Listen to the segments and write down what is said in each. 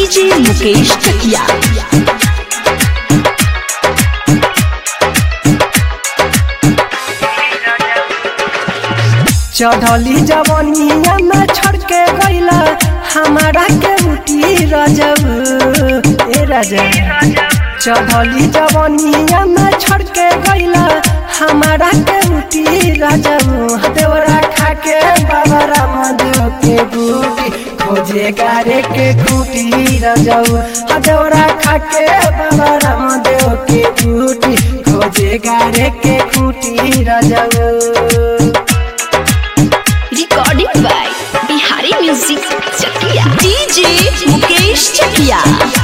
DJ Mukesh चकिया चढ़ली जवनिया में छोड़ के गईला हमारा के उठी रजब ए रजब चढ़ली जवनिया में छोड़ के गईला हमारा के उठी रजब देवरा खा के बाबा रामदेव के बूटी खोजे गारे के खूटी रजब देवरा खा के बाबा रामदेव के बूटी खोजे गारे के खूटी रजब recording by Bihari music Chakiya DJ Mukesh Chakiya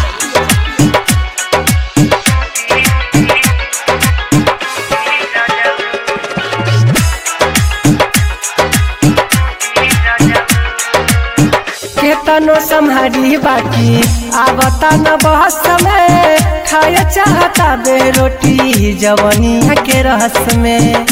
केतनो सम्हारी बाकी आवता न बहस में खाए चाहता बे रोटी जवनिया के रहस में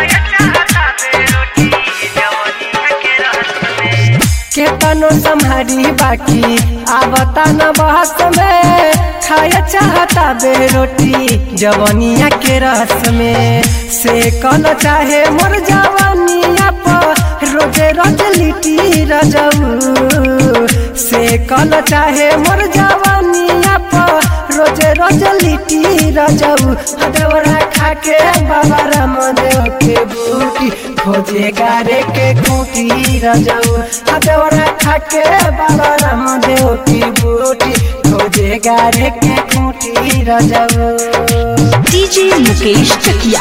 केतनो सम्हारी बाकी आवता न बहस में खाए चाहता बे रोटी जवनिया के रस में से कल चाहे मोर जवनिया पर रोजे रोज लिटी रजऊ से कल चाहे मोर जवनिया पर रोजे रोज लिटी रजऊ देवरा खा के बाबा रामदेव के बूटी खोजे गारे के खूटी रजऊ देवरा खा के बाबा रामदेव की बूटी खोजे गारे के खूटी रजऊ डीजे मुकेश चकिया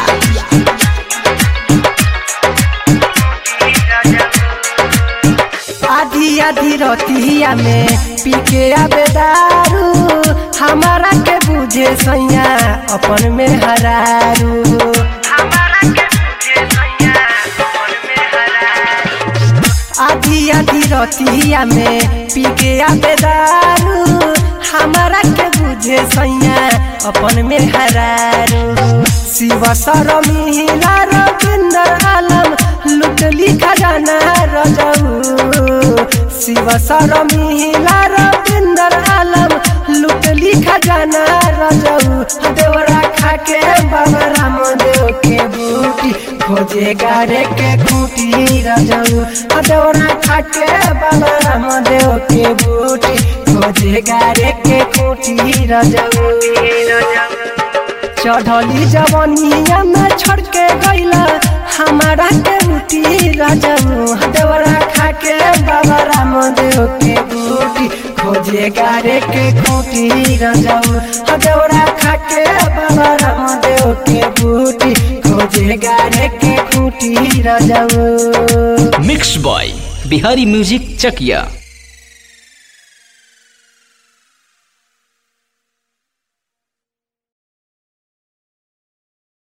आधी आधी रतिया में पी के आबे दारू हमारा के बुझे सैया अपन में हरारू आधी आधी रतिया में पी के आबे दारू हमारा के बुझे सैया अपन में हरारू शिव सरमिला रविंदर आलम लुटली खजाना रजऊ शिव सरमिला रविंदर आलम लुटली खजाना रजऊ देवरा खा के बाबा रामदेव के बूटी खोजे गारे के खूटी रजऊ देवरा खा के बाबा रामदेव के बूटी खोजे गारे के खूटी रजऊ चढ़ली जवनिया में छोड़ के गईला हमारा के उठी रजऊ देवरा खा के बाबा रामदेव के बूटी खोजे गारे के खूटी रजऊ देवरा खा के बाबा रामदेव के बूटी खोजे गारे के खूटी रजऊ mix by Bihari music Chakiya